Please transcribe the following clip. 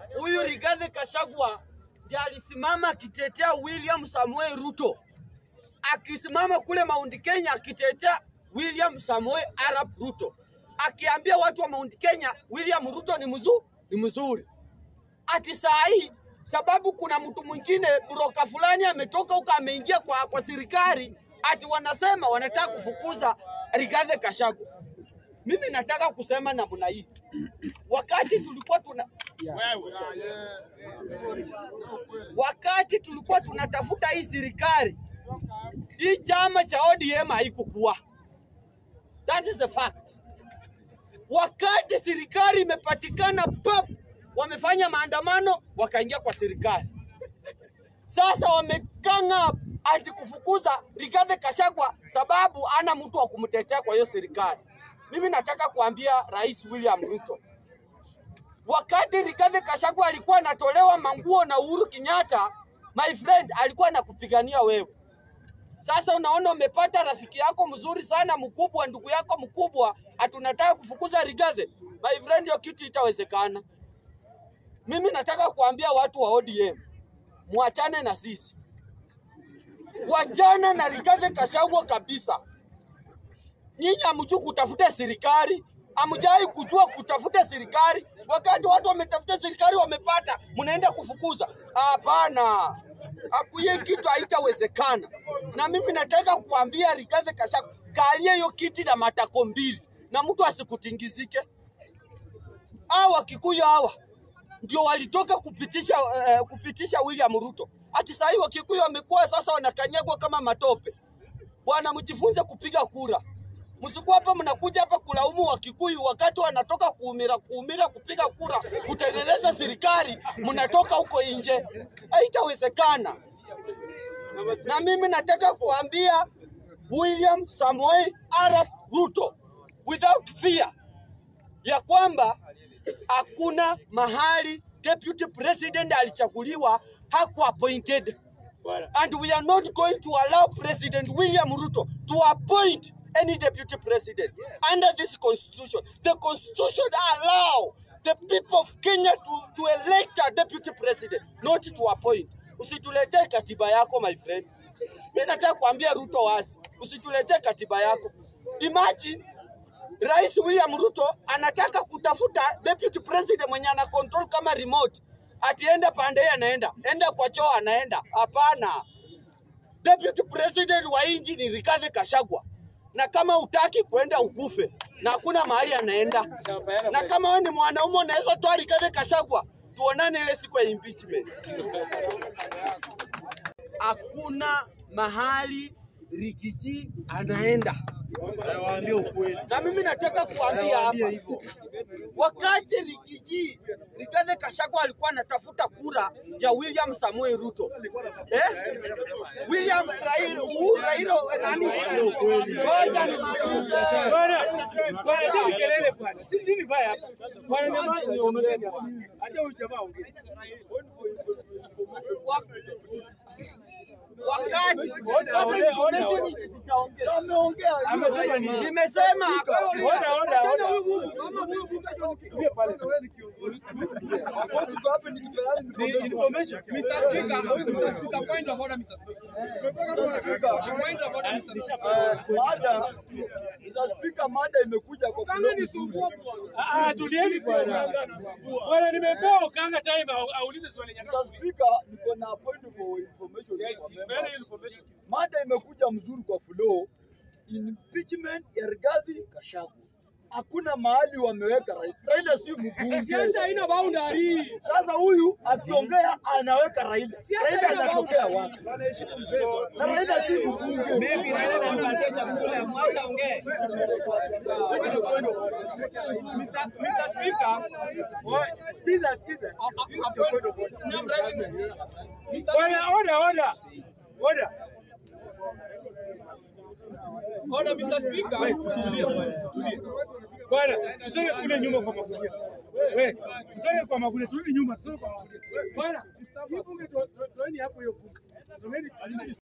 huyu Rigathi Gachagua ndiye alisimama akitetea William Samuel Ruto, akisimama kule Mount Kenya akitetea William Samuel Arap Ruto, akiambia watu wa Mount Kenya William Ruto ni mzuri, ni mzuri. Ati saa hii sababu kuna mtu mwingine broka fulani ametoka huko ameingia kwa, kwa serikali, ati wanasema wanataka kufukuza Rigathi Gachagua. Mimi nataka kusema namna hii, wakati tulikuwa tuna wakati tulikuwa tunatafuta hii serikali, hii chama cha ODM haikukua. That is the fact. Wakati serikali imepatikana pap, wamefanya maandamano wakaingia kwa serikali. Sasa wamekanga ati kufukuza Rigathi Gachagua sababu ana mtu wa kumtetea kwa hiyo serikali. Mimi nataka kuambia Rais William Ruto, wakati Rigathi Gachagua alikuwa anatolewa manguo na Uhuru Kenyatta, my friend, alikuwa anakupigania wewe. Sasa unaona umepata rafiki yako mzuri sana mkubwa, ndugu yako mkubwa, hatunataka kufukuza Rigathi. My friend, hiyo kitu itawezekana. Mimi nataka kuambia watu wa ODM mwachane na sisi, wachana na Rigathi Gachagua kabisa. Nyinyi hamjui kutafuta serikali, hamjai kujua kutafuta serikali. Wakati watu wametafuta serikali wamepata, mnaenda kufukuza? Hapana, hakuye kitu haitawezekana. Na mimi nataka kuambia Rigathi Gachagua, kalia hiyo kiti na matako mbili, na mtu asikutingizike. Hawa Kikuyu hawa ndio walitoka kupitisha eh, kupitisha William Ruto. Ati sahii Wakikuyu wamekuwa sasa wanakanyagwa kama matope. Bwana, mjifunze kupiga kura. Msikuwa hapa mnakuja hapa kulaumu Wakikuyu wakati wanatoka kuumira kuumira kupiga kura kutengeneza serikali, mnatoka huko nje. Haitawezekana. Na mimi nataka kuambia William Samoei Arap Ruto without fear ya kwamba hakuna mahali deputy president alichaguliwa haku appointed and we are not going to allow President William Ruto to appoint any deputy president under this constitution. The constitution allow the people of Kenya to, to elect a deputy president, not to appoint. Usituletee katiba yako my friend. Mimi nataka kuambia Ruto wazi, usituletee katiba yako. Imagine Rais William Ruto anataka kutafuta deputy president mwenye ana control kama remote, atienda pande hii anaenda, enda kwa choo anaenda. Hapana, deputy president wa nchi ni Rigathi Gachagua, na kama utaki kwenda ukufe, na hakuna mahali anaenda. Na kama wewe ni mwanaume unaweza toa Rigathi Gachagua, tuonane ile siku ya impeachment. Hakuna mahali Rikichi anaenda na mimi nataka kuambia hapa, wakati Rigiji Rigathi Gachagua alikuwa anatafuta kura ya William Samuel Ruto eh? William Raila Uhuru Raila nani? Ngoja nimalize. Bwana, bwana, si kelele bwana. Si nini baya hapa? Bwana nyamaza ni ongea. Acha huyu jamaa ongee. Wakati Oda, sasa oda, oda, information oda. zitaongea. Amesema nini? Nimesema Oda, oda, oda. Tulie pale. Ni information. Mr. Speaker, Mr. Speaker, point of order, Mr. Speaker. Point of order, Mr. Speaker. Mada, Mr. Speaker, mada imekuja kwa Kama flow ni mzuri. sumbua bwana. Ah, ah, tulieni bwana. Bwana nimepewa Okanga time au- aulize swali nyakati. Mr. Speaker, niko na point for information. Yes, for very members. information. Mada imekuja mzuri kwa flow. Impeachment ya Rigathi Gachagua. Hakuna mahali wameweka Raila. Raila si mbunge. Siasa haina boundary. Sasa huyu akiongea anaweka Raila. Siasa Raila haina anatokea wapi? Na Raila si mbunge. Mr. Mr. Speaker, Oe, Sikiza, sikiza. a- a- a point of order. No, I'm raising- Mr. Bwana, oda, oda. Oda. Order, Mr. Speaker. Tulia, bwana, tulia. Bwana, tusonge kule nyuma kwa magunia. Wewe, tusonge kwa magunia, turudi nyuma, tusonge kwa magunia. Bwana, hii bunge to- to- toeni hapo hiyo bunge. Someni